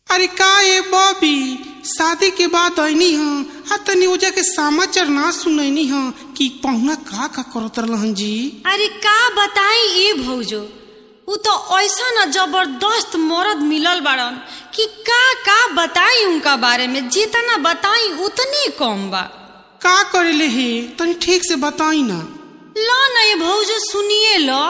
अरे का ए बॉबी शादी के बाद ऐनी ह आ तनी ओजा के समाचार ना सुनैनी ह कि पहुना का का करत रहलन जी अरे का बताई ए भौजो उ तो ऐसा न जबरदस्त मर्द मिलल बाड़न कि का का बताई उनका बारे में जितना बताई उतनी कम बा का करेले हे तनी ठीक से बताई ना लो न ये भौजो सुनिए लो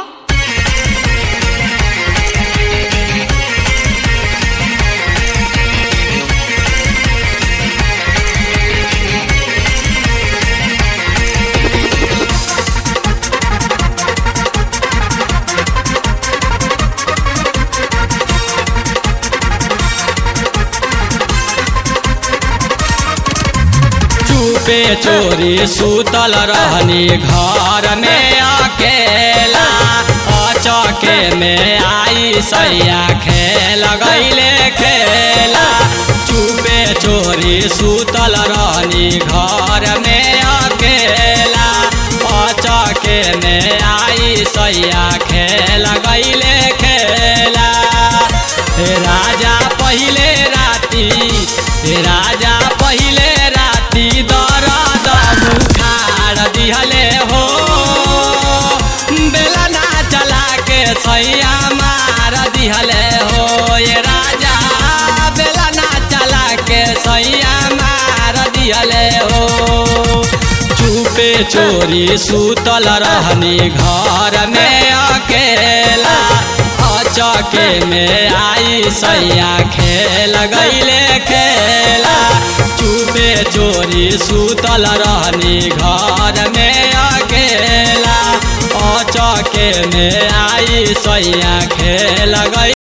चुपे चोरी सुतल रहनी घर में अकेला अचके में आई सैया खेल गईले खेला चुपे चोरी सुतल रहनी घर में अकेला अचके में आई सैया खेल गईले खेला हे राजा पहिले राती हे राजा पहिले राती दरद बुखार दिहले हो बेला ना चला के सैया मार दिहले हो ये राजा बेला ना चला के सैया मार दिहले हो चुपे चोरी सुतल रहनी घर में अकेला अचके में आई सैया खेल गईले खेला चुपे चोरी सुतल रहनी घर में अकेला अचके में आई सैया खेल गई